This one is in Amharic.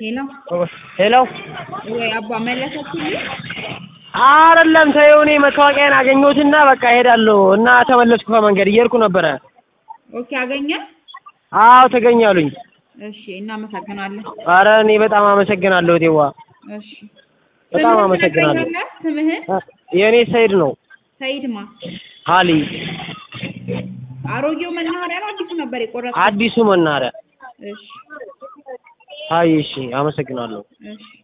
ሄሎ ሄሎ ወይ አባ መለሰችልኝ? አይደለም ተይው፣ እኔ መታወቂያን አገኘሁትና በቃ እሄዳለሁ እና ተመለስኩ። ከመንገድ እየሄድኩ ነበረ። ኦኬ አገኘ? አዎ ተገኛሉኝ። እሺ እናመሰግናለን። አረ እኔ በጣም አመሰግናለሁ ቴዋ፣ እሺ በጣም ስምህን አመሰግናለሁ። ትነግረኛለህ? ስምህን የእኔ ሰይድ ነው። ሰይድማ ሀሊ አሮጌው መናኸሪያ ነው አዲሱ ነበር የቆረጥኩት? አዲሱ መናኸሪያ። እሺ አይ እሺ፣ አመሰግናለሁ። እሺ